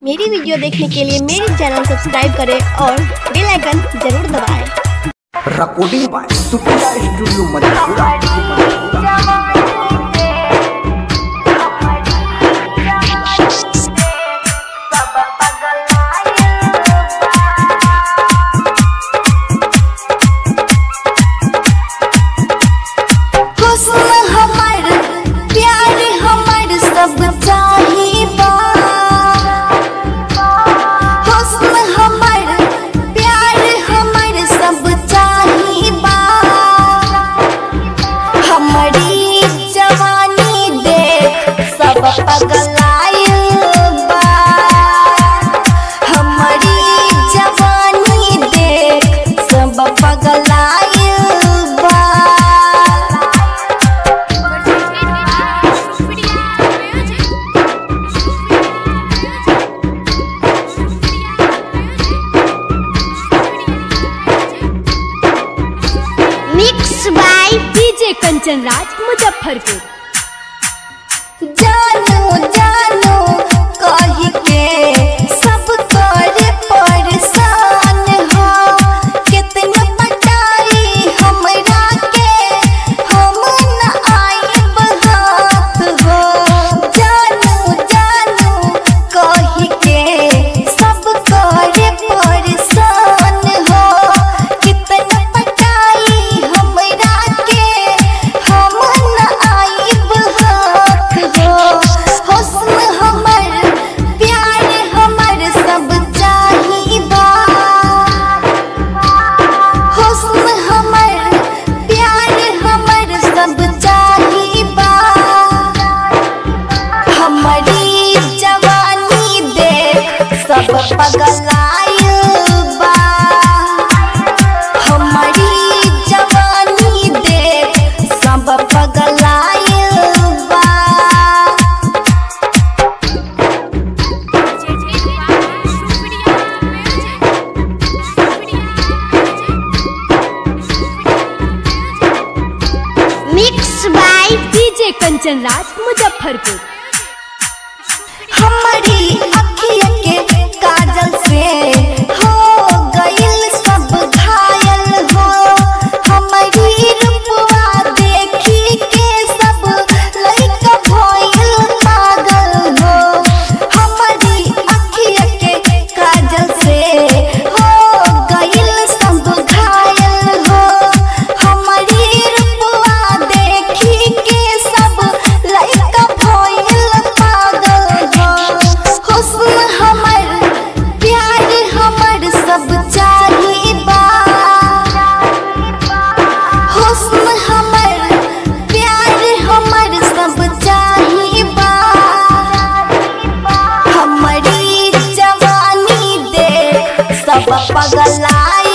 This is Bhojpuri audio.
मेरी वीडियो देखने के लिए मेरे चैनल सब्सक्राइब करें और बेल आइकन जरूर दबाएं। recording by Supriya Studio Madhura. हुस्न हमर प्यार हमर सब चाहिबा हुस्न हमर प्यार हमर सब चाहिबा हमारी जवानी देख सब पगलाइल बा हमारी जवानी देख सब पगलाइल बा mix by DJ Kanchan Raj Muzaffarpur जानू जानू कही के सब कर परेशान हो कितना पटाई हमरा के हम न आइब हाथ हो जानू जानू कही के सब कर परेशान हो कितना पटाई हमरा के हम न आइब हाथ हो हुस्न हमर प्यार हमर सब चाहिबा हुस्न हमर प्यार हमर सब चाहिबा हमारी जवानी देख सब पगलाइल बा हमारी जवानी देख सब पगलाइल बा mix by DJ Kanchan Raj Muzaffarpur हमारी अखिया के काजल से हो गइल सब घायल हो हमारी रूपवा देखी के सब लइका भइल पागल हो हमारी अखिया के काजल से हो गइल सब घायल हो हमारी रूपवा देखी के सब लइका भइल पागल हो हुस्न हमर प्यार हमर सब चाहिबा हुस्न हमर प्यार हमर सब चाहिबा हमारी जवानी देख सब पगलाइ